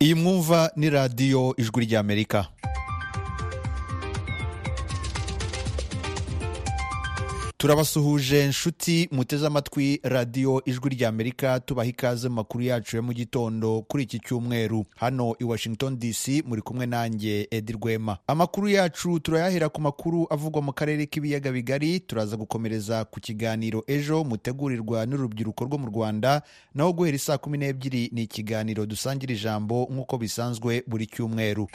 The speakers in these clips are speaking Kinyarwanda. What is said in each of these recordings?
iyi mwumva ni radiyo ijwi ry'amerika turabasuhuje nshuti muteze amatwi radiyo ijwi ry'amerika tubaha ikaze mu makuru yacu ya mu gitondo kuri iki cyumweru hano i washington dc muri kumwe nanjye edi rwema amakuru yacu turayahera ku makuru avugwa mu karere k'ibiyaga bigari turaza gukomereza ku kiganiro ejo mutegurirwa n'urubyiruko rwo mu rwanda naho guhera isaa kumi n'ebyiri ni ikiganiro dusangira ijambo nk'uko bisanzwe buri cyumweru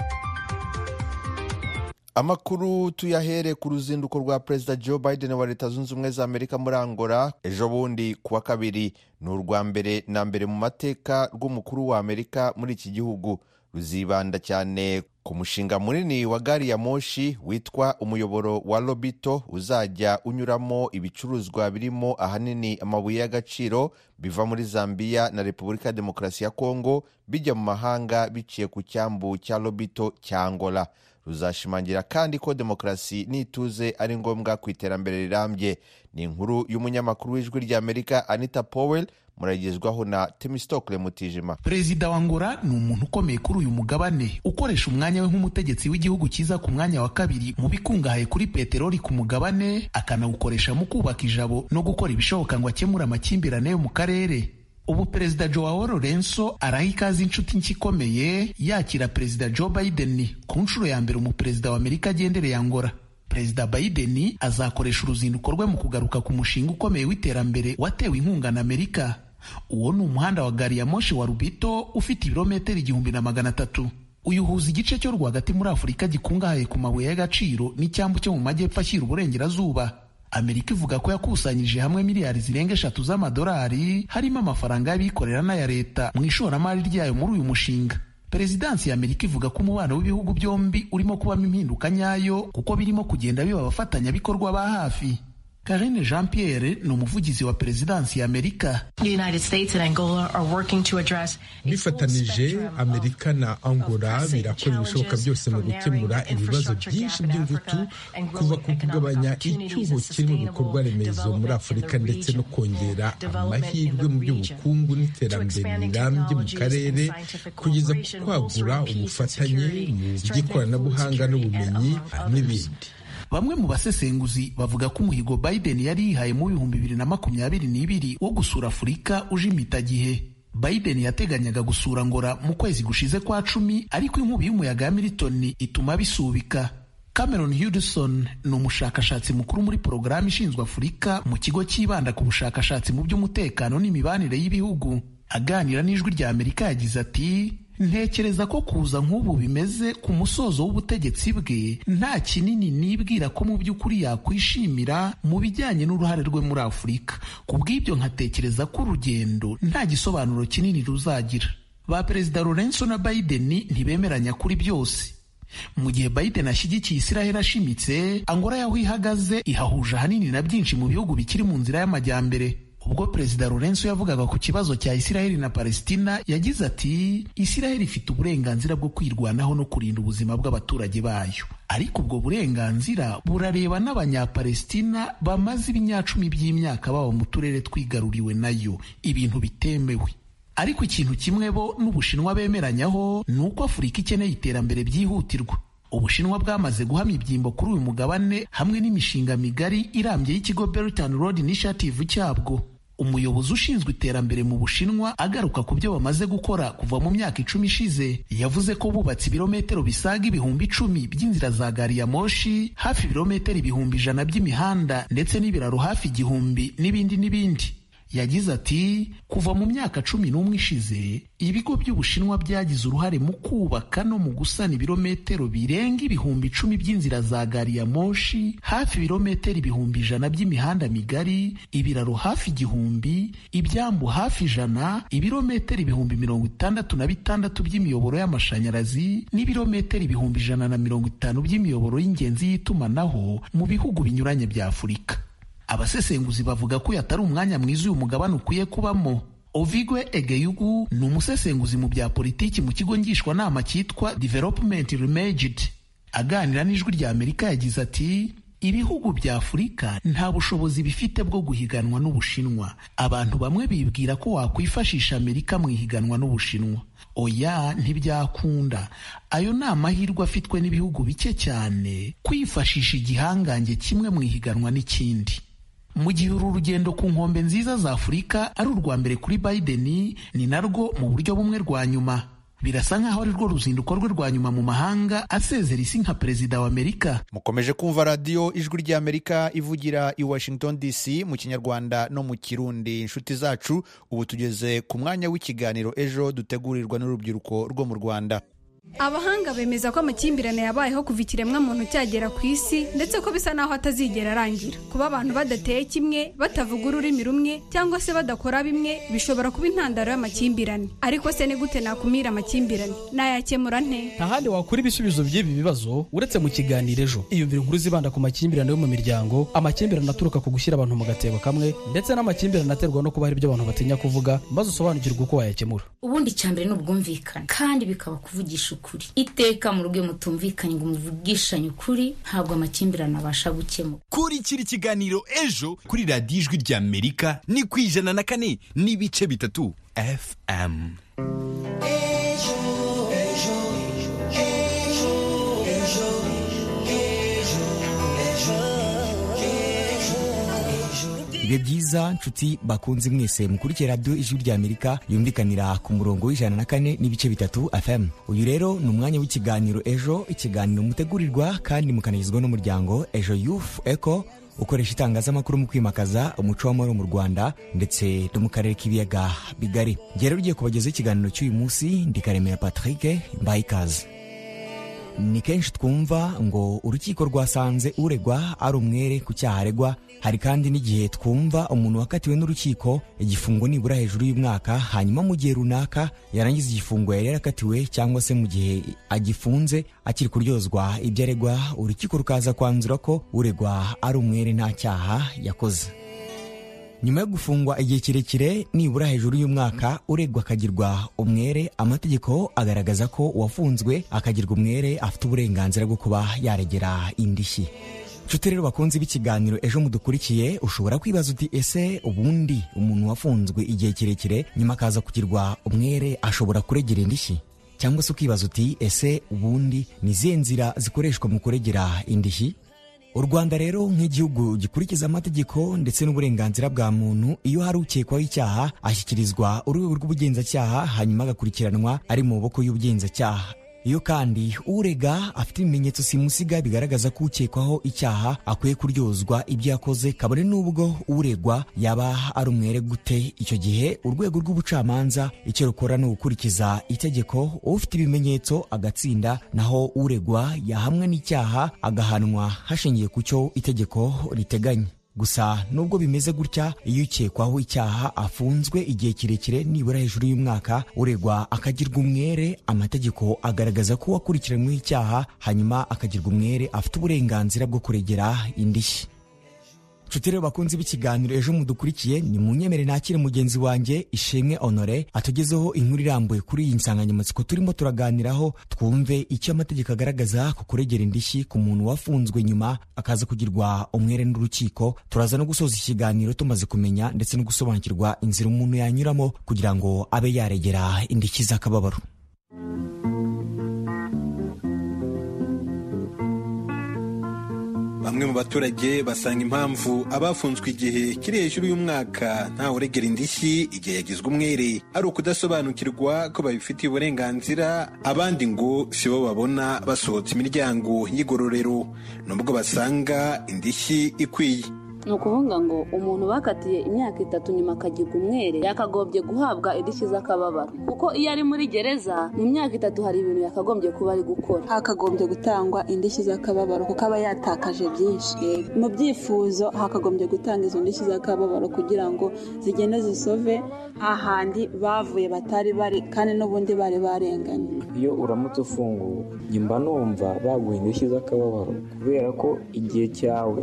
amakuru tuyahere ku ruzinduko rwa perezida joe biden wa leta zunze ubumwe za amerika muri angola ejo bundi ku wa kabiri ni urwa mbere na mbere mu mateka rw'umukuru wa amerika muri iki gihugu ruzibanda cyane ku mushinga munini wa gari ya moshi witwa umuyoboro wa lobito uzajya unyuramo ibicuruzwa birimo ahanini amabuye y'agaciro biva muri zambiya na repubulika ya demokarasi ya kongo bijya mu mahanga biciye ku cyambu cya lobito cya angola ruzashimangira kandi ko demokarasi n'ituze ari ngombwa ku iterambere rirambye ni inkuru y'umunyamakuru w'ijwi ry'amerika anita powell muragezwaho na temisitokule mutijima perezida wa ngora ni umuntu ukomeye kuri uyu mugabane ukoresha umwanya we nk'umutegetsi w'igihugu cyiza ku mwanya wa kabiri mu bikungahaye kuri peteroli ku mugabane akanawukoresha mu kubaka ijabo no gukora ibishoboka ngo akemure amakimbirane yo mu karere ubu perezida joao lorenso araha ikaze inshuti nshya ikomeye yakira perezida joe biden ku nshuro ya mbere umuperezida wa amerika agendereye angora perezida biden azakoresha uruzinduko rwe mu kugaruka ku mushinga ukomeye w'iterambere watewe inkunga na amerika uwo ni umuhanda wa gari ya moshi wa rubito ufite ibirometero igihumbi na magana atatu uyu uhuza igice cyo rwagati muri afurika gikungahaye ku mabuye y'agaciro n'icyambu cyo mu majyepfo ashyira uburengerazuba amerika ivuga ko yakusanyije hamwe miliyari zirenga eshatu z'amadolari harimo amafaranga y'abikorera n'aya leta mu ishoramari ryayo muri uyu mushinga perezidansi ya amerika ivuga ko umubano w'ibihugu byombi urimo kubamo impinduka nyayo kuko birimo kugenda biba abafatanyabikorwa ba hafi karine jean pierre ni umuvugizi wa perezidansi ya amerika bifatanije amerika na angola birakora ibishoboka byose mu gukemura ibibazo byinshi by'ingutu kuva ku kugabanya icyuho kiri mu bikorwa remezo muri afurika ndetse no kongera amahirwe mu by'ubukungu n'iterambere rirambye mu karere kugeza ku kwagura ubufatanye mu by'ikoranabuhanga n'ubumenyi n'ibindi bamwe mu basesenguzi bavuga ko umuhigo biden yari yihaye mu bihumbi bibiri na makumyabiri n'ibiri wo gusura afurika uje impitagihe biden yateganyaga gusura ngora mu kwezi gushize kwa cumi ariko inkubi y'umuyaga ya militoni ituma bisubika cameron hudson ni umushakashatsi mukuru muri porogaramu ishinzwe afurika mu kigo cyibanda ku bushakashatsi mu by'umutekano n'imibanire y'ibihugu aganira n'ijwi rya amerika yagize ati ntekereza ko kuza nk'ubu bimeze ku musozo w'ubutegetsi bwe nta kinini nibwira ko mu by'ukuri yakwishimira mu bijyanye n'uruhare rwe muri afurika ku bw'ibyo nkatekereza ko urugendo nta gisobanuro kinini ruzagira ba perezida lorenzo na biden ntibemeranya kuri byose mu gihe biden ashyigikiye israheli ashimitse angora yaho ihagaze ihahuje ahanini na byinshi mu bihugu bikiri mu nzira y'amajyambere ubwo perezida lorenzo yavugaga ku kibazo cya isiraheli na palesitina yagize ati isiraheli ifite uburenganzira bwo kwirwanaho no kurinda ubuzima bw'abaturage bayo ariko ubwo burenganzira burareba n'abanyapalesitina bamaze ibinyacumi by'imyaka baba mu turere twigaruriwe nayo ibintu bitemewe ariko ikintu kimwe bo n'ubushinwa bemeranyaho ni uko afurika ikeneye iterambere byihutirwa ubushinwa bwamaze guhamya ibyimbo kuri uyu mugabane hamwe n'imishinga migari irambye y'ikigo belt and road initiative cyabwo umuyobozi ushinzwe iterambere mu bushinwa agaruka ku byo bamaze gukora kuva mu myaka icumi ishize yavuze ko bubatse ibirometero bisaga ibihumbi icumi by'inzira za gari ya moshi hafi ibirometero ibihumbi ijana by'imihanda ndetse n'ibiraro hafi igihumbi n'ibindi n'ibindi yagize ati kuva mu myaka cumi n'umwe ishize ibigo by'ubushinwa byagize uruhare mu kubaka no mu gusana ibirometero birenga ibihumbi icumi by'inzira za gari ya moshi hafi ibirometero ibihumbi ijana by'imihanda migari ibiraro hafi igihumbi ibyambu hafi ijana ibirometero ibihumbi mirongo itandatu na bitandatu by'imiyoboro y'amashanyarazi n'ibirometero ibihumbi ijana na mirongo itanu by'imiyoboro y'ingenzi y'itumanaho mu bihugu binyuranye bya afurika abasesenguzi bavuga ko yatari umwanya mwiza uyu mugabane ukwiye kubamo ovigwe egeyugu ni umusesenguzi mu bya politiki mu kigo ngishwanama cyitwa development remaged aganira n'ijwi rya amerika yagize ati ibihugu bya afurika nta bushobozi bifite bwo guhiganwa n'ubushinwa abantu bamwe bibwira ko wakwifashisha amerika mu ihiganwa n'ubushinwa oya ntibyakunda ayo ni amahirwe afitwe n'ibihugu bike cyane kwifashisha igihangange kimwe mu ihiganwa n'ikindi mu gihe uru rugendo ku nkombe nziza za afurika ari urwa mbere kuri biden ni narwo mu buryo bumwe rwa nyuma birasa nk'aho ari rwo ruzinduko rwe rwa nyuma mu mahanga asezera isi nka perezida wa amerika mukomeje kumva radiyo ijwi ry'amerika ivugira i washington dc mu kinyarwanda no mu kirundi inshuti zacu ubu tugeze ku mwanya w'ikiganiro ejo dutegurirwa n'urubyiruko rwo mu rwanda abahanga bemeza ko amakimbirane yabayeho kuva ikiremwamuntu cyagera ku isi ndetse ko bisa n'aho atazigera arangira kuba abantu badateye kimwe batavuga ururimi rumwe cyangwa se badakora bimwe bishobora kuba intandaro y'amakimbirane ariko se ni gute nakumira amakimbirane nayakemura nte nta handi wakura ibisubizo by'ibi bibazo uretse mu kiganiro ejo iyumvira inkuru zibanda ku makimbirane yo mu miryango amakimbirane aturuka ku gushyira abantu mu gatebo kamwe ndetse n'amakimbirane aterwa no kuba hari ibyo abantu batinya kuvuga maze usobanukirwe uko wayakemura ubundi icyambere ni ubwumvikane kandi bikaba kuvugisha ukuri iteka mu rugo mutumvikanye ngo muvugishanye ukuri ntabwo amakimbirane abasha gukemura kurikira ikiganiro ejo kuri radiyo ijwi rya amerika ni ku ijana na kane n'ibice bitatu fm bibe byiza nshuti bakunze mwese mukurikiye radiyo ijwi rya amerika yumvikanira ku murongo w'ijana na kane n'ibice bitatu fm uyu rero ni umwanya w'ikiganiro ejo ikiganiro mutegurirwa kandi mukanagizwa n'umuryango ejo yufu eko ukoresha itangazamakuru mu kwimakaza umuco w'amahoro mu rwanda ndetse no mu karere k'ibiyaga bigari njye rero ugiye kubagezaho ikiganiro cy'uyu munsi ndikaremera patrick mbaye ikaze ni kenshi twumva ngo urukiko rwasanze uregwa ari umwere ku cyaha aregwa hari kandi n'igihe twumva umuntu wakatiwe n'urukiko igifungo nibura hejuru y'umwaka hanyuma mu gihe runaka yarangiza igifungo yari yarakatiwe cyangwa se mu gihe agifunze akiri kuryozwa ibyo aregwa urukiko rukaza kwanzura ko uregwa ari umwere nta cyaha yakoze nyuma yo gufungwa igihe kirekire nibura hejuru y'umwaka uregwa akagirwa umwere amategeko agaragaza ko uwafunzwe akagirwa umwere afite uburenganzira bwo kuba yaregera indishyi nshuti rero bakunze b'ikiganiro ejo mudukurikiye ushobora kwibaza uti ese ubundi umuntu wafunzwe igihe kirekire nyuma akaza kugirwa umwere ashobora kuregera indishyi cyangwa se ukibaza uti ese ubundi ni izihe nzira zikoreshwa mu kuregera indishyi u rwanda rero nk'igihugu gikurikiza amategeko ndetse n'uburenganzira bwa muntu iyo hari ukekwaho icyaha ashyikirizwa urwego rw'ubugenzacyaha hanyuma agakurikiranwa ari mu maboko y'ubugenzacyaha iyo kandi urega afite ibimenyetso simusiga bigaragaza ko ukekwaho icyaha akwiye kuryozwa ibyo yakoze kabone n'ubwo uregwa yaba ari umwere gute icyo gihe urwego rw'ubucamanza icyo rukora ni ugukurikiza itegeko ufite ibimenyetso agatsinda naho uregwa yahamwa n'icyaha agahanwa hashingiye ku cyo itegeko riteganya gusa nubwo bimeze gutya iyo ukekwaho icyaha afunzwe igihe kirekire nibura hejuru y'umwaka uregwa akagirwa umwere amategeko agaragaza ko wakurikiranyweho icyaha hanyuma akagirwa umwere afite uburenganzira bwo kuregera indishyi nshuti rero bakunze b'ikiganiro ejo mudukurikiye ni mu nyemere nakire mugenzi wanjye ishimwe honore atugezeho inkuru irambuye kuri iyi nsanganyamatsiko turimo turaganiraho twumve icyo amategeko agaragaza ku kuregera indishyi ku muntu wafunzwe nyuma akaza kugirwa umwere n'urukiko turaza no gusoza ikiganiro tumaze kumenya ndetse no gusobanukirwa inzira umuntu yanyuramo kugira ngo abe yaregera indishyi z'akababaro bamwe mu baturage basanga impamvu abafunzwe igihe kiri hejuru y'umwaka ntawuregera indishyi igihe yagizwe umwere ari ukudasobanukirwa ko babifitiye uburenganzira abandi ngo si bo babona basohotse imiryango y'igororero nubwo basanga indishyi ikwiye ni ukuvuga ngo umuntu bakatiye imyaka itatu nyuma akagirwa umwere yakagombye guhabwa indishyi z'akababaro kuko iyo ari muri gereza mu myaka itatu hari ibintu yakagombye kuba ari gukora hakagombye gutangwa indishyi z'akababaro kuko aba yatakaje byinshi mu byifuzo hakagombye gutanga izo ndishyi z'akababaro kugira ngo zigende zisove ahandi bavuye batari bari kandi n'ubundi bari barenganye iyo uramutse ufunguwe mba numva baguha indishyi z'akababaro kubera ko igihe cyawe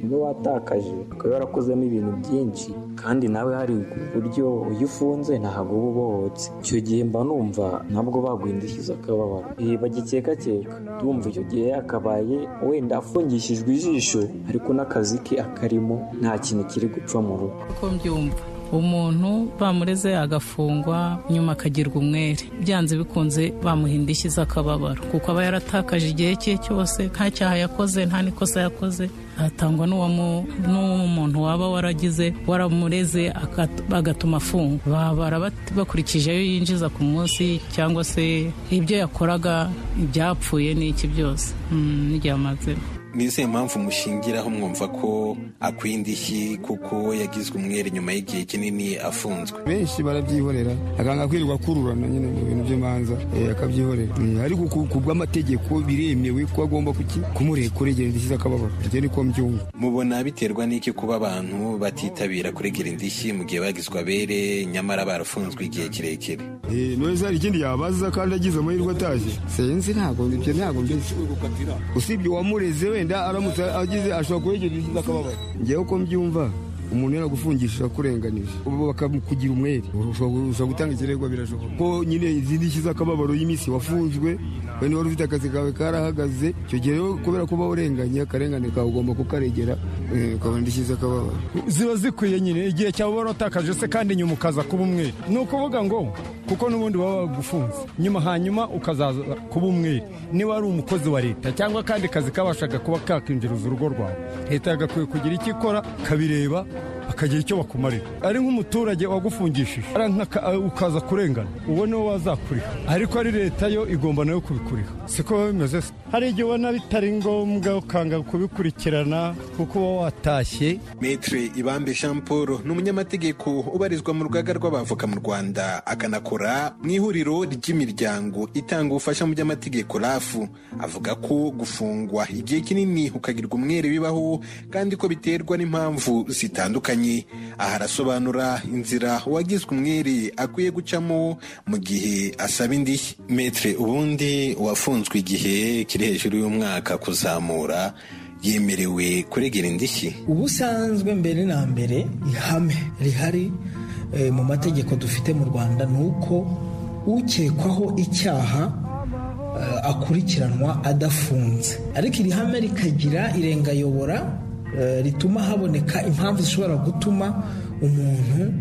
niwe watakaje ukaba warakozemo ibintu byinshi kandi nawe hari uburyo iyo ufunze ntabwo uba ubohotse icyo gihe mba numva ntabwo baguha indishyi z'akababaro bagikekakeka ndumva icyo gihe yakabaye wenda afungishijwe ijisho ariko n'akazi ke akarimo nta kintu kiri gupfa mu rugo uko mbyumva umuntu bamureze agafungwa nyuma akagirwa umwere byanze bikunze bamuha indishyi z'akababaro kuko aba yaratakaje igihe cye cyose nta cyaha yakoze nta n'ikosa yakoze atangwa n'umuntu waba waragize waramureze agatuma afungwa babara bakurikije ayo yinjiza ku munsi cyangwa se ibyo yakoraga ibyapfuye n'iki byose n'igihe amazemo ni izihe mpamvu mushyingiraho mwumva ko akwiye indishyi kuko yagizwe umwere nyuma y'igihe kinini afunzwe benshi barabyihorera akanga kwirirwa akururana nyine mu bintu by'imanza akabyihorera ariko ku bw'amategeko biremewe ko agomba kumurekura igihe indishyi z'akababaro ibyo niko mbyumva mubona biterwa n'iki kuba abantu batitabira kuregera indishyi mu gihe bagizwe abere nyamara barafunzwe igihe kirekire neza hari ikindi yabaza kandi agize amahirwe ataje sinzi ntabwo ibyo ntabwo mbese usibye uwamureze we wenda aramutse agize ashobora kuregera indishyi z'akababaro ngewe uko mbyumva umuntu yaragufungisha akurenganije ubu bakakugira umwere ushobora gutanga ikirego birashoboka ko nyine izi ndishyi z'akababaro y'iminsi wafunzwe wenda wari ufite akazi kawe karahagaze icyo gihe rero kubera kuba urenganye akarengane kawe ugomba kukaregera ukabona indishyi z'akababaro ziba zikwiye nyine igihe cyawe waratakaje se kandi nyuma ukaza kuba umwere ni ukuvuga ngo kuko n'ubundi baba bagufunze nyuma hanyuma ukazaza kuba umwere niba ari umukozi wa leta cyangwa akandi kazi kabashaga kuba kakinjiriza urugo rwawe leta yagakwiye kugira icyo ikora kabireba bakagira icyo bakumarira ari nk'umuturage wagufungishije ukaza kurengana uwo niwo wazakuriha ariko ari leta yo igomba nayo kubikuriha siko biba bimeze hari igihe ubona bitari ngombwa ukanga kubikurikirana kuko uba watashye metre ibambe jean paul ni umunyamategeko ubarizwa mu rugaga rw'abavoka mu rwanda akanakora mu ihuriro ry'imiryango itanga ubufasha mu by'amategeko rafu avuga ko gufungwa igihe kinini ukagirwa umwere bibaho kandi ko biterwa n'impamvu zitandukanye aha arasobanura inzira uwagizwe umwere akwiye gucamo mu gihe asaba indishyi metre ubundi uwafunzwe igihe kiri hejuru y'umwaka kuzamura yemerewe kuregera indishyi ubusanzwe mbere na mbere ihame rihari mu mategeko dufite mu rwanda ni uko ukekwaho icyaha akurikiranwa adafunze ariko iri hame rikagira irengayobora rituma haboneka impamvu zishobora gutuma umuntu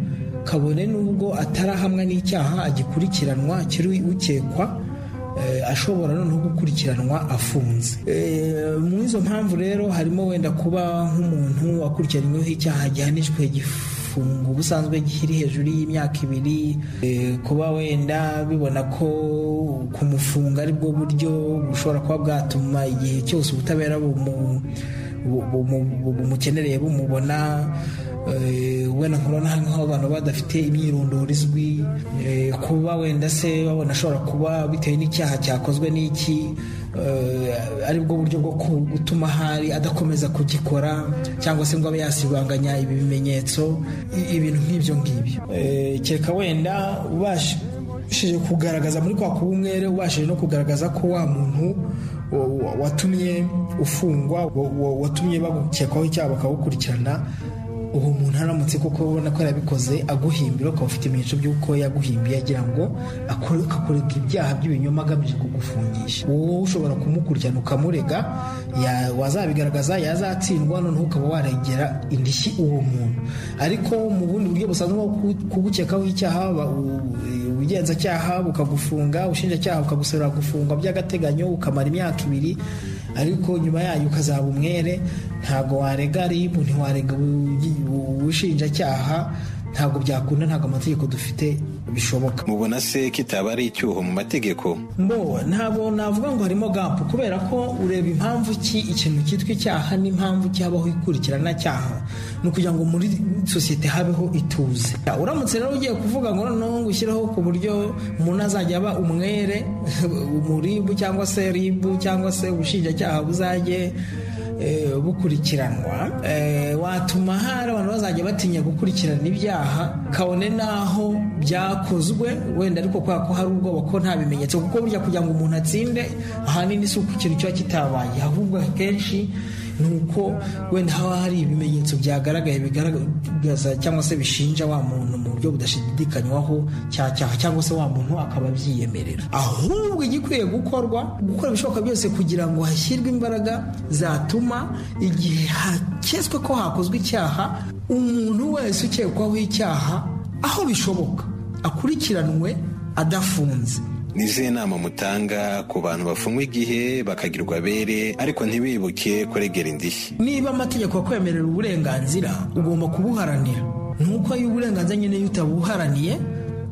kabone n'ubwo atarahamwa n'icyaha agikurikiranwa kiri ukekwa ashobora noneho gukurikiranwa afunze mu izo mpamvu rero harimo wenda kuba nk'umuntu akurikiranyweho icyaha gihanishwe igifungo ubusanzwe kiri hejuru y'imyaka ibiri kuba wenda bibona ko kumufunga aribwo buryo bushobora kuba bwatuma igihe cyose ubutabera bumu bumukenereye bumubona wenda nkubona nk'aho abantu badafite imyirondoro izwi kuba wenda se babona ashobora kuba bitewe n'icyaha cyakozwe n'iki aribwo buryo bwo gutuma ahari adakomeza kugikora cyangwa se ngo abe yasibanganya ibi bimenyetso ibintu nk'ibyo ngibyo keka wenda ubashije kugaragaza muri kwa kuba umwere ubashije no kugaragaza ko wa muntu watumye ufungwa watumye bagukekwaho icyaha bakagukurikirana uwo muntu aramutse kuko ubona ko yarabikoze aguhimbira ukaba ufite ibimenyetso by'uko yaguhimbiye agira ngo akorerwa ibyaha by'ibinyoma agamije kugufungisha wowe ushobora kumukurikirana ukamurega wazabigaragaza yazatsindwa noneho ukaba waregera indishyi uwo muntu ariko mu bundi buryo busanzwe bwo kugukekaho icyaha ubugenzacyaha bukagufunga ubushinjacyaha bukagusorera gufungwa by'agateganyo ukamara imyaka ibiri ariko nyuma yayo ukazaba umwere ntabwo warega ribu ntiwarega ubushinjacyaha ntabwo byakunda ntabwo amategeko dufite bishoboka mubona se kitaba ari icyuho mu mategeko mbo ntabwo navuga ngo harimo gapu kubera ko ureba impamvu ki ikintu cyitwa icyaha n'impamvu cyabaho ikurikirana cyaha ni ukugira ngo muri sosiyete habeho ituze uramutse rero ugiye kuvuga ngo noneho ngo ushyireho ku buryo umuntu azajya aba umwere umuribu cyangwa se ribu cyangwa se ubushinjacyaha buzajye bukurikiranwa watuma hari abantu bazajya batinya gukurikirana ibyaha kabone n'aho byakozwe wenda ariko kubera ko hari ubwoba ko nta bimenyetso kuko burya kugira ngo umuntu atsinde ahanini si uko ikintu kiba kitabaye ahubwo akenshi ni uko wenda haba hari ibimenyetso byagaragaye bigaragaza cyangwa se bishinja wa muntu mu buryo budashidikanywaho cya cyaha cyangwa se wa muntu akaba abyiyemerera ahubwo igikwiye gukorwa gukora ibishoboka byose kugira ngo hashyirwe imbaraga zatuma igihe hakeswe ko hakozwe icyaha umuntu wese ukekwaho icyaha aho bishoboka akurikiranwe adafunze ni izihe nama mutanga ku bantu bafungwa igihe bakagirwa abere ariko ntibibuke kuregera indishyi niba amategeko akwemerera uburenganzira ugomba kubuharanira nuko iyo uburenganzira nyine iyo utabuharaniye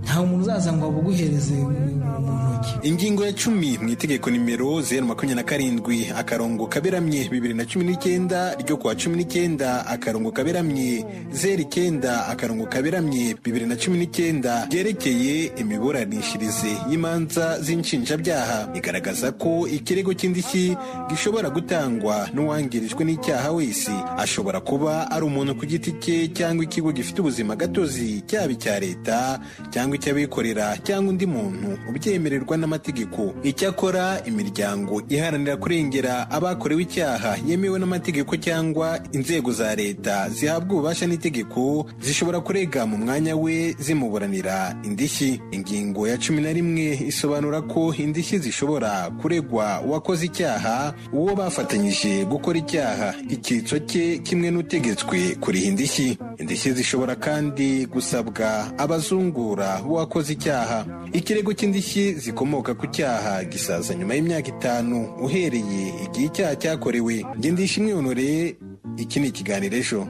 nta muntu uzaza ngo abuguhereze mu ntoki ingingo ya cumi mu itegeko nimero zeru makumyabiri na karindwi akarongo kaberamye bibiri na cumi n'icyenda ryo kuwa cumi n'icyenda akarongo kaberamye zeru icyenda akarongo kaberamye bibiri na cumi n'icyenda ryerekeye imiburanishirize y'imanza z'inshinjabyaha igaragaza ko ikirego cy'indishyi gishobora gutangwa n'uwangirijwe n'icyaha wese ashobora kuba ari umuntu ku giti cye cyangwa ikigo gifite ubuzima gatozi cyaba icya leta cyangwa icy'abikorera cyangwa undi muntu ubyemererwa n'amategeko icyakora imiryango iharanira kurengera abakorewe icyaha yemewe n'amategeko cyangwa inzego za leta zihabwa ububasha n'itegeko zishobora kurega mu mwanya we zimuburanira indishyi ingingo ya cumi na rimwe isobanura ko indishyi zishobora kuregwa uwakoze icyaha uwo bafatanyije gukora icyaha icyitso cye kimwe n'utegetswe kuriha indishyi indishyi zishobora kandi gusabwa abazungura uwakoze icyaha ikirego cy'indishyi zikomoka ku cyaha gisaza nyuma y'imyaka itanu uhereye igihe icyaha cyakorewe ngendisha imyonore iki ni ikiganiro ejo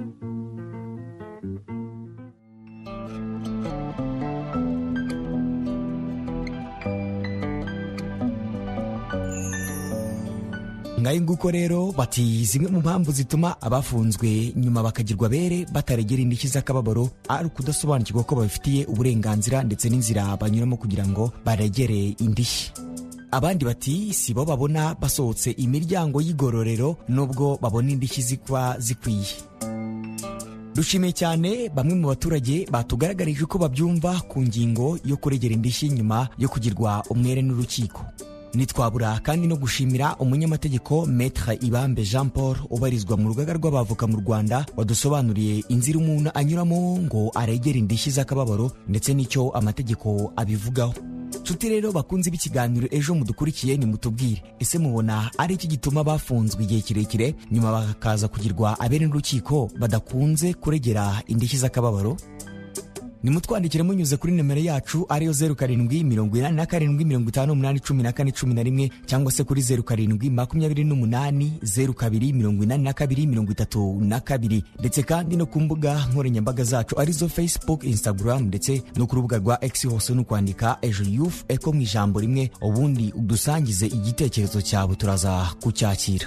ngayo nguko rero bati zimwe mu mpamvu zituma abafunzwe nyuma bakagirwa abere bataregera indishyi z'akababaro ari ukudasobanukirwa ko babifitiye uburenganzira ndetse n'inzira banyuramo kugira ngo baregere indishyi abandi bati si bo babona basohotse imiryango y'igororero nubwo babona indishyi zikuba zikwiye dushimiye cyane bamwe mu baturage batugaragarije uko babyumva ku ngingo yo kuregera indishyi nyuma yo kugirwa umwere n'urukiko ntitwabura kandi no gushimira umunyamategeko metre ibambe jean paul ubarizwa mu rugaga rw'abavoka mu rwanda wadusobanuriye inzira umuntu anyuramo ngo aregere indishyi z'akababaro ndetse n'icyo amategeko abivugaho nshuti rero bakunze b'ikiganiro ejo mudukurikiye nimutubwire ese mubona ari iki gituma bafunzwe igihe kirekire nyuma bakaza kugirwa abere n'urukiko badakunze kuregera indishyi z'akababaro nimutwandikire munyuze kuri nimero yacu ariyo zeru karindwi mirongo inani na karindwi mirongo itanu umunani cumi na kane cumi na rimwe cyangwa se kuri zeru karindwi makumyabiri n'umunani zeru kabiri mirongo inani na kabiri mirongo itatu na kabiri ndetse kandi no ku mbuga nkoranyambaga zacu arizo facebook instagram ndetse no ku rubuga rwa x hose ni ukwandika ejo youth eko mu ijambo rimwe ubundi udusangize igitekerezo cyawe turaza kucyakira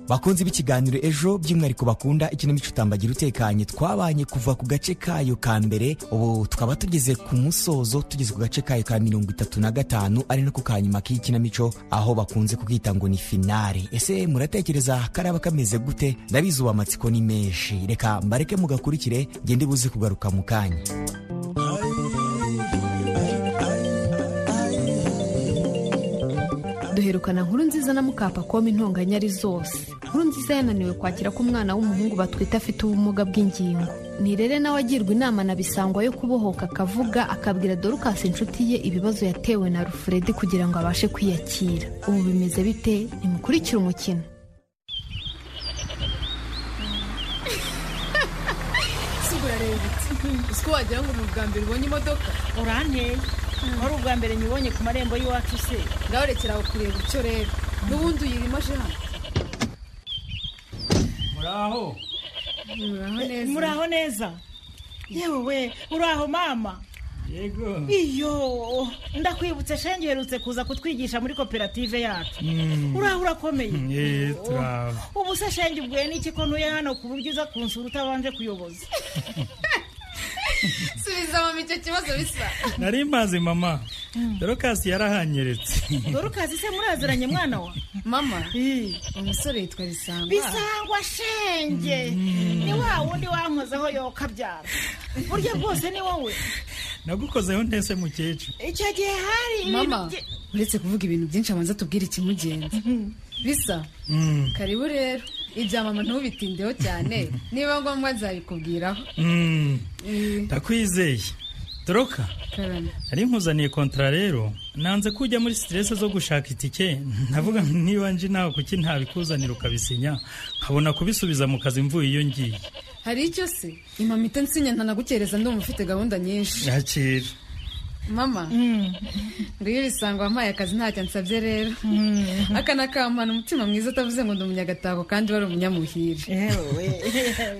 bakunzi b'ikiganiro ejo by'umwihariko bakunda ikinamico utambagira utekanye twabanye kuva ku gace kayo ka mbere ubu tukaba tugeze ku musozo tugeze ku gace kayo ka mirongo itatu na gatanu ari nako ka nyuma k'ikinamico aho bakunze kubwita ngo ni finale ese muratekereza karaba kameze gute ndabizi ubu amatsiko ni menshi reka mbareke mugakurikire ngende buze kugaruka mu kanya duherukana nkuru nziza na mukapa koma intonganya ari zose nkuru nziza yananiwe kwakira ko umwana w'umuhungu batwite afite ubumuga bw'ingingo nirere nawe agirwa inama na bisangwa yo kubohoka akavuga akabwira dorukasi inshuti ye ibibazo yatewe na rufuredi kugira ngo abashe kwiyakira ubu bimeze bite ntimukurikire umukino uzi ko wagira ngo ni ubwa mbere ubonye imodoka uranteye wari ubwa mbere nyibonye ku marembo y'iwacu se ngaho rekera aho kureba icyo rero n'ubundi uyirimo aje hano muraho muraho neza yewe we uraho mama yego iyo ndakwibutse shenge uherutse kuza kutwigisha muri koperative yacu uraho urakomeye ubu se shenge ubwiye n'iki ko ntuye hano ku buryo uza kunsura utabanje kuyoboza subiza mama icyo kibazo bisa nari mazi mama dorokasi yarahanyeretse dorokasi se muraziranye mwana wa mama umusore yitwa bisangwa bisangwa shenge ni wa wundi wankozeho yokabyara burya bwose ni wowe nagukozeho ntese mukecuru icyo gihe hari mama uretse kuvuga ibintu byinshi abanza tubwire ikimugenza bisa karibu rero ibya mama ntubitindeho cyane niba ngombwa nzabikubwiraho Mm, ndakwizeye doroka karame nari nkuzaniye kontara rero nanze ko ujya muri siterese zo gushaka itike ndavuga niba nje nawe kuki ntabikuzanira ukabisinya nkabona kubisubiza mu kazi mvuye iyo ngiye hari icyo se impamita nsinya ntanagukereza ndumva ufite gahunda nyinshi yakira mama nguyu ibisango wampaye akazi ntacyo ansabye rero aka nakampana umutima mwiza utavuze ngo ndi umunyagatako kandi wari umunyamuhire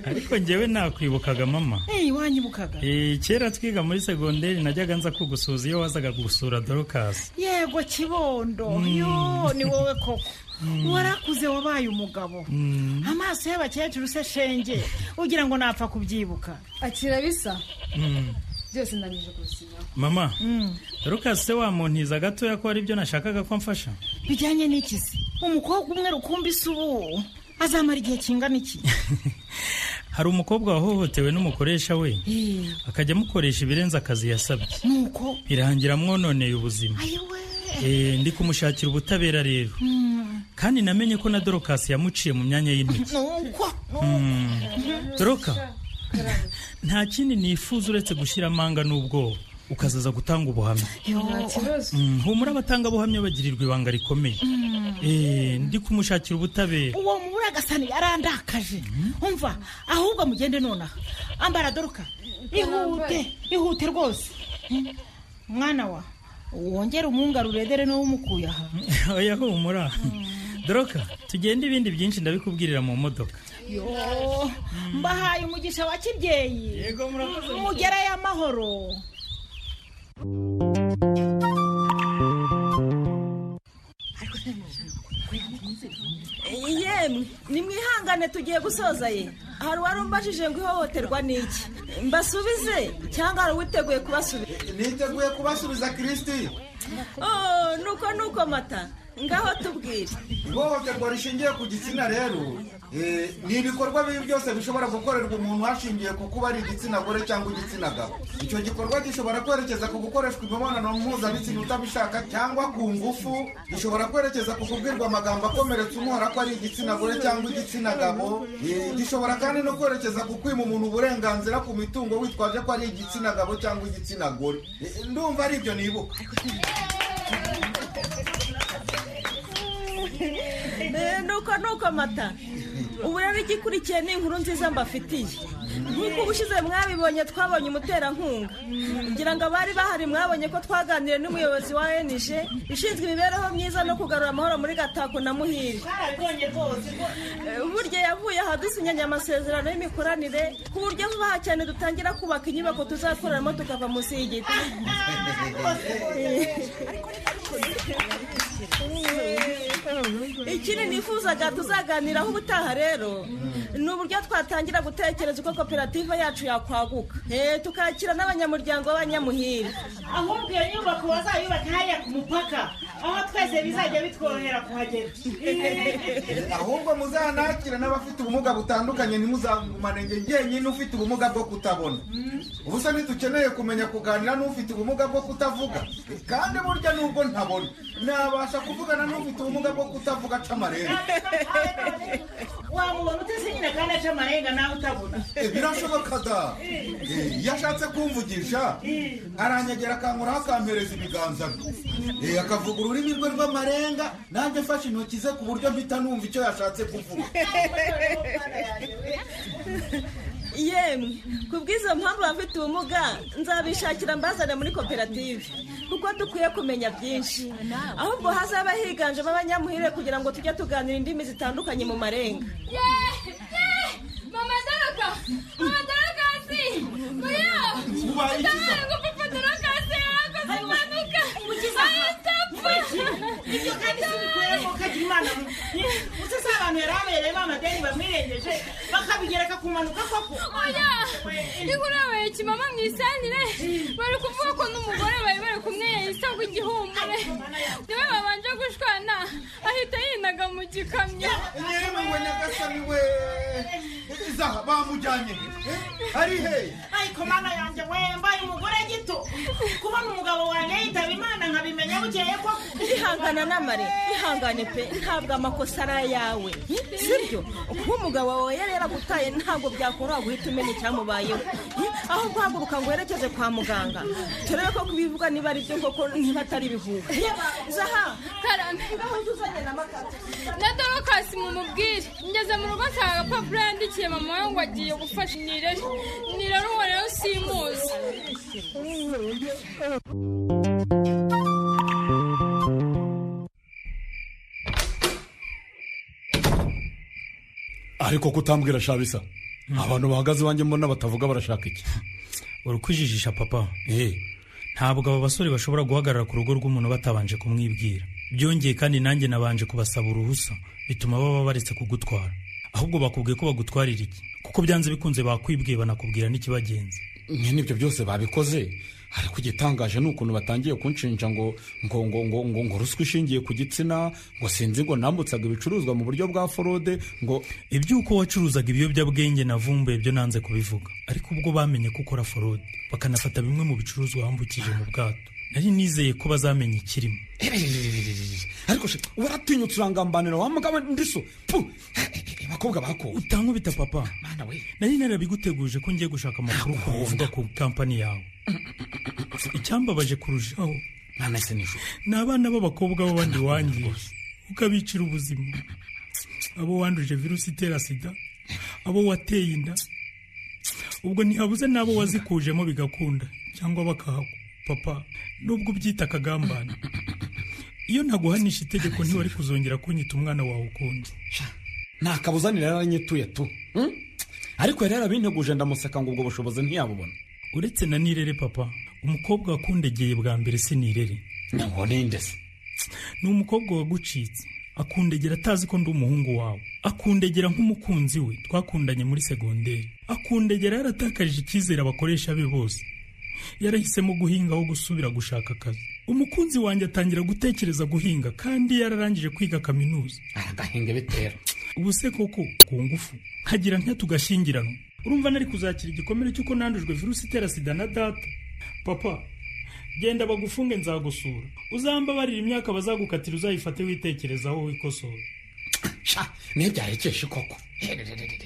ariko ngewe nakwibukaga mama eyi wanyibukaga Eh, kera twiga muri segonderi najyaga nza kugusuza iyo wazaga gusura dorokasi yego kibondo yo ni wowe koko warakuze wabaye umugabo amaso y'abakecuru se shenge ugira ngo napfa kubyibuka akira bisa Mm. byose ndangije kubisinyaho mama dorokasi se wamuntiza gatoya ko ari byo nashakaga ko amfasha bijyanye n'ikizi umukobwa umwe rukumbi se ubu azamara igihe kingana iki hari umukobwa wahohotewe n'umukoresha we Eh, akajya amukoresha ibirenze akazi yasabye nuko birangira amwononeye ubuzima Eh, ndi kumushakira ubutabera rero Mm. kandi namenye ko na dorokasi yamuciye mu myanya y'intege nuko Mm. doroka Karame. nta kindi nifuza uretse gushyira amanga n'ubwoba ukazaza gutanga ubuhamya Yo. Mm, humura abatangabuhamya bagirirwa ibanga rikomeye Mm. Eh, ndi kumushakira ubutabera uwo mubura agasani yarandakaje umva ahubwo mugende nonaha ambara doruka ihute ihute rwose Eh, mwana wa wongere umwungarure dore niwe umukuye aha oya humura doroka tugende ibindi byinshi ndabikubwirira mu modoka yo mbahaye umugisha wa kibyeyi yego murakoze mugerayo amahoro yemwe nimwihangane tugiye gusoza ye hari uwarumbajije ngo ihohoterwa n'iki mbasubize cyangwa hari uwiteguye kubasubiza niteguye kubasubiza kirisiti oh nuko nuko mata ngaho tubwire ihohoterwa rishingiye ku gitsina rero eh, ni ibikorwa bibi byose bishobora gukorerwa umuntu hashingiye ku kuba ari igitsina gore cyangwa igitsina gabo icyo gikorwa gishobora kwerekeza ku gukoreshwa imibonano mpuzabitsina utabishaka cyangwa ku ngufu gishobora kwerekeza ku kubwirwa amagambo akomeretsa umuhora ko ari igitsina gore cyangwa igitsina gabo Eh, gishobora kandi no kwerekeza ku kwima umuntu uburenganzira ku mitungo witwaje ko ari igitsina gabo cyangwa igitsina gore Eh, ndumva ari ibyo nibuka Eh, nuko nuko mata ubu rero igikurikiye ni inkuru nziza mbafitiye nk'uko ubushize mwabibonye twabonye umuterankunga ngira ngo abari bahari mwabonye ko twaganiriye n'umuyobozi wa enije ishinzwe imibereho myiza no kugarura amahoro muri gatako na muhire Eh, burya yavuye aha dusinyanye amasezerano y'imikoranire ku buryo vuba aha cyane dutangira kubaka inyubako tuzakoreramo tukava munsi y'igiti ikindi nifuzaga tuzaganiraho ubutaha rero ni uburyo twatangira gutekereza uko koperative yacu yakwaguka Eh, tukakira n'abanyamuryango b'abanyamuhira ahubwo iyo nyubako bazayubake hariya ku mupaka aho twese bizajya bitworohera kuhagera ahubwo muzanakire n'abafite ubumuga butandukanye ntimuzagumane njye njyenyine ufite ubumuga bwo kutabona ubu se ntidukeneye kumenya kuganira n'ufite ubumuga bwo kutavuga kandi burya nubwo ntabona nabasha kuvugana n'ufite ubumuga bwo kutavuga aca amarenga wamubona utese nyine kandi aca amarenga nawe utabona Eh, birashoboka da Eh, iyo ashatse kumvugisha aranyegera akankoraho akampereza ibiganza bye Eh, akavuga ururimi rwe rw'amarenga nanjye mfashe intoki ze ku buryo mpita numva icyo yashatse kuvuga yemwe ku bw'izo mpamvu abafite ubumuga nzabishakira mbazane muri koperative kuko dukwiye kumenya byinshi ahubwo hazaba higanjemo abanyamuhire kugira ngo tujye tuganira indimi zitandukanye mu marenga mama doroka mama dorokasi muriyo Ubaye ikiza. ndabaye ngo papa dorokasi yarakoze impanuka ayo atapfa ibyo kandi si bikwiyemo kagira imana uzi si abantu yari abereyemo amadeni bamwirengeje bakabigereka ku mpanuka koko oya inkuru yabaye kimama mu isanire bari kuvuga ko n'umugore bari bari kumwe yahise agwa igihumure niwe babanje gushwana ahita yinaga mu gikamyo yewe we nyagasani we izaha bamujyanye he? ari he ariko mana yanjye we mbaye umugore gito kubona umugabo wanjye yitaba imana nkabimenya bukeye koko ihangana n'amare ihangane pe ntabwo amakosa ari ayawe sibyo kuba umugabo wawe yari yaragutaye ntabwo byakoroha guhita umenya icyamubayeho Hi, aho guhaguruka ngo werekeze kwa muganga turebe ko kubivuga niba ari byo koko niba atari ibihuha zaha karame na kasi mumubwire ngeze mu rugo nsanga agapapuro yandikiye mama we ngo agiye gufasha nirere nirere uwo rero simuzi ariko kutambwira shabisa abantu bahagaze iwanjye mbona batavuga barashaka iki uri kwijijisha papa ntabwo aba basore bashobora guhagarara ku rugo rw'umuntu batabanje kumwibwira byongeye kandi nanjye nabanje kubasaba uruhusa bituma baba baretse kugutwara ahubwo bakubwiye ko bagutwarira iki kuko byanze bikunze bakwibwiye banakubwira n'ikibagenza nyine ibyo byose babikoze ariko igitangaje ni ukuntu batangiye kunshinja ngo ngo ngo ngo ngo ngo ruswa ishingiye ku gitsina ngo sinzi ngo nambutsaga ibicuruzwa mu buryo bwa forode ngo iby'uko wacuruzaga ibiyobyabwenge navumbuye byo nanze kubivuga ariko ubwo bamenye ko ukora forode bakanafata bimwe mu bicuruzwa wambukije mu bwato nari nizeye ko bazamenya ikirimo ariko se waratinyutse urangambanira wa mugabo ndiso pu abakobwa bakowe utankubita papa nari narabiguteguje ko ngiye gushaka amakuru ku bivuga ku kampani yawe icyambabaje kurushaho ni abana b'abakobwa b'abandi wangije ukabicira ubuzima abo wanduje virusi itera sida abo wateye inda ubwo ntihabuze n'abo wazikujemo bigakunda cyangwa bakahagwa papa nubwo ubyita akagambane iyo ntaguhanisha itegeko ntiwari kuzongera kunyita umwana wawe ukundi ntakabuzanire yaranyituye tu hmm? ariko yari yarabinteguje ndamuseka ngo ubwo bushobozi ntiyabubona uretse na nirere papa umukobwa wakundegeye bwa mbere si nirere ninde se ni umukobwa wagucitse akundegera atazi ko ndi umuhungu wawe akundegera nk'umukunzi we twakundanye muri segonderi akundegera yaratakaje icyizere abakoresha be bose yarahisemo guhinga aho gusubira gushaka akazi umukunzi wanjye atangira gutekereza guhinga kandi yararangije kwiga kaminuza aragahinga bitera ubu se koko ku ngufu nkagira ntya tugashyingiranwa urumva nari kuzakira igikomere cy'uko nandujwe virusi itera sida na data papa genda bagufunge nzagusura uzambabarira imyaka bazagukatira uzayifate witekerezaho wikosora niyo byarekeshe koko Hererererere.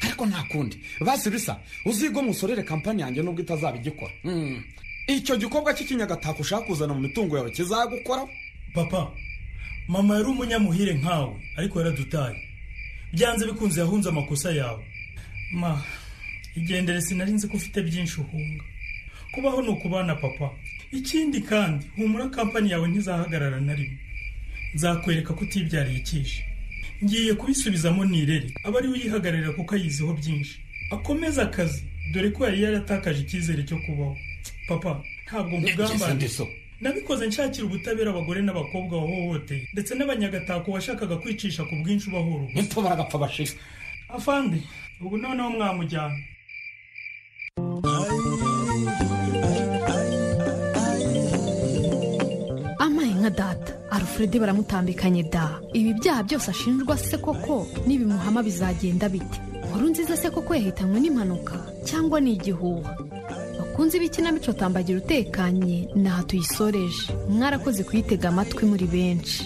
ariko nta kundi basi bisa uzigwe musorere kampani yanjye nubwo itazaba igikora Hmm. icyo gikobwa cy'ikinyagatako ushaka kuzana mu mitungo yawe kizagukoraho papa mama yari umunyamuhire nkawe ariko yaradutaye byanze bikunze yahunze amakosa yawe ma igendere sinari nzi ko ufite byinshi uhunga kubaho ni ukubana papa ikindi kandi humura kampani yawe ntizahagarara na rimwe nzakwereka ko utibyariye ikishi ngiye kubisubizamo nirere aba ariwe uyihagararira kuko ayiziho byinshi akomeze akazi dore ko yari yaratakaje icyizere cyo kubaho papa ntabwo nkugambane nabikoze nshakira ubutabera abagore n'abakobwa wahohoteye ndetse n'abanyagatako washakaga kwicisha ku bwinshi ubahora nitwo baragapfa bashize afande ubu noneho mwamujyana amaye nka data alfred baramutambikanye da ibi byaha byose ashinjwa se koko n'ibimuhama bizagenda bite nkuru nziza se koko yahitanywe n'impanuka cyangwa ni igihuha bakunze ibikinamico tambagira utekanye naha tuyisoreje mwarakoze kuyitega amatwi muri benshi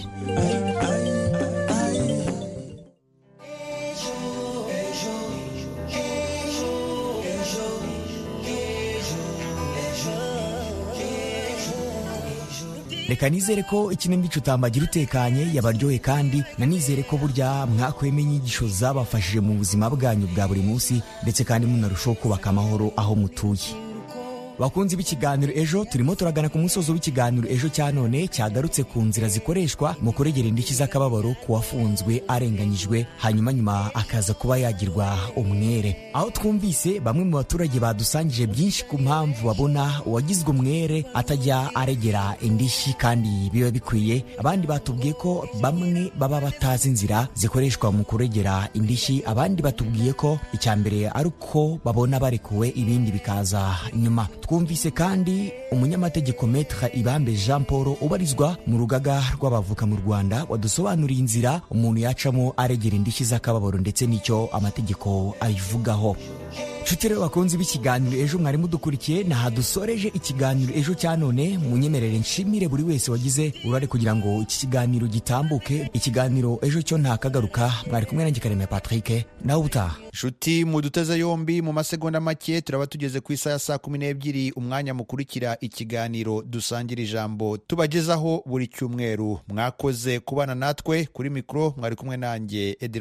reka nizere ko ikinamico utambagira utekanye yabaryohe kandi nanizere ko burya mwakweme inyigisho zabafashije mu buzima bwanyu bwa buri munsi ndetse kandi munarushaho kubaka amahoro aho mutuye bakunzi b'ikiganiro ejo turimo turagana ku musozo w'ikiganiro ejo cya none cyagarutse ku nzira zikoreshwa mu kuregera indishyi z'akababaro ku wafunzwe arenganyijwe hanyuma nyuma akaza kuba yagirwa umwere aho twumvise bamwe mu baturage badusangije byinshi ku mpamvu babona uwagizwe umwere atajya aregera indishyi kandi biba bikwiye abandi batubwiye ko bamwe baba batazi inzira zikoreshwa mu kuregera indishyi abandi batubwiye ko icya mbere ari uko babona barekuwe ibindi bikaza nyuma twumvise kandi umunyamategeko metre ibambe jean paul ubarizwa mu rugaga rw'abavuka mu rwanda wadusobanuriye inzira umuntu yacamo aregera indishyi z'akababaro ndetse n'icyo amategeko ayivugaho nshuti rero bakunze b'ikiganiro ejo mwari mudukurikiye naha dusoreje ikiganiro ejo cya none munyemerere nshimire buri wese wagize uruhare kugira ngo iki kiganiro gitambuke ikiganiro ejo cyo ntakagaruka mwari kumwe nanjye karemera patrick nawe ubutaha nshuti muduteze yombi mu masegonda make turaba tugeze ku isaha ya saa kumi n'ebyiri umwanya mukurikira ikiganiro dusangira ijambo tubagezaho buri cyumweru mwakoze kubana natwe kuri mikoro mwari kumwe nanjye Edel